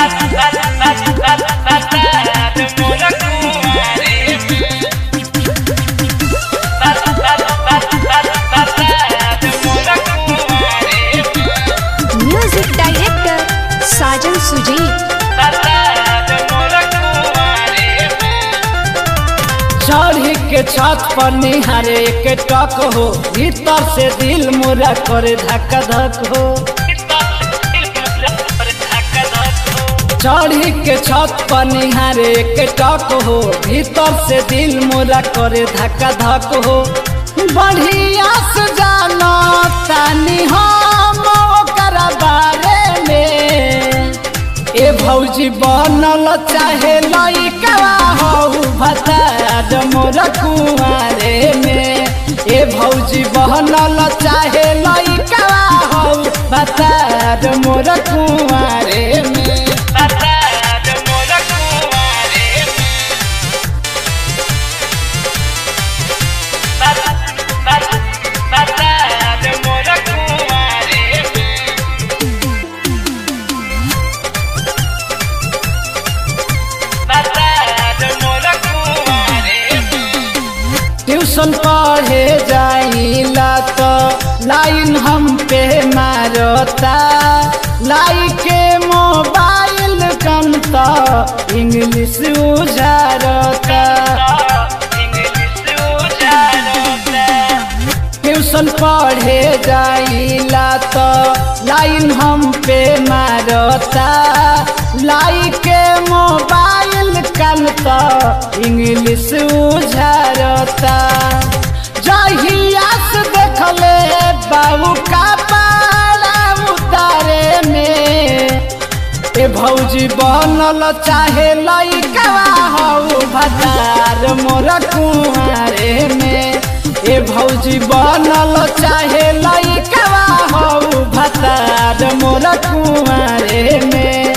music director साजन सुजीत चढ़ी के छत पर निहारे के टक हो भीतर से दिल मुरा करे धक्का धक हो चढ़ी के छत पर निहारे के टक हो भीतर से दिल मुरा करे धक्का धक हो बढ़िया से जानो तानी हम ओकर बारे में ए भौजी बनल चाहे लइका हो भतार मोर कुआरे में ए भौजी बनल चाहे लइका हो भतार मोर कुआरे में ट्यूशन पढ़े जाइला तो लाइन हम पे मारता लाई के मोबाइल कम तो इंग्लिश उजारता ट्यूशन पढ़े जाइला तो लाइन हम पे मारता लाई के मोबाइल कल तो इंग्लिश उझरता जहिया से देखले बाबू का पारा उतारे में ए भौजी बनल चाहे लइका हौ भतार मोर कुआरे में ए भौजी बनल चाहे लइका हौ भतार मोर कुआरे में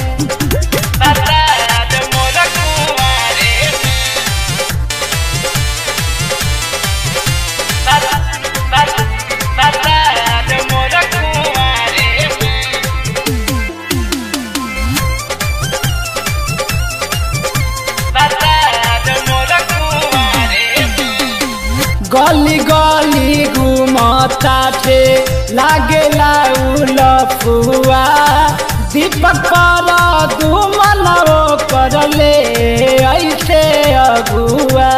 गली गली घुमता थे लागेला उलफुआ दीपक पर दुमन करले ऐसे अगुआ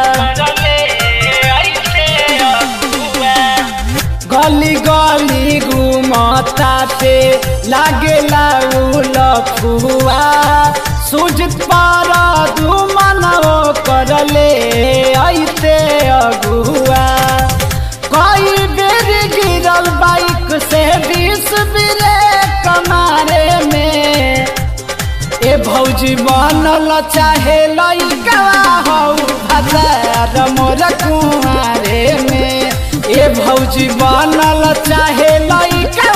गली गली घुमता थे लागेला उलफुआ सुजित पर दुमन करले ऐसे अगुआ कई बेर गिरल बाइक से बीस बिरे कमारे में ए भौजी बनल चाहे लइका हौ भतार मोर कुआरे में ए भौजी बनल चाहे लइका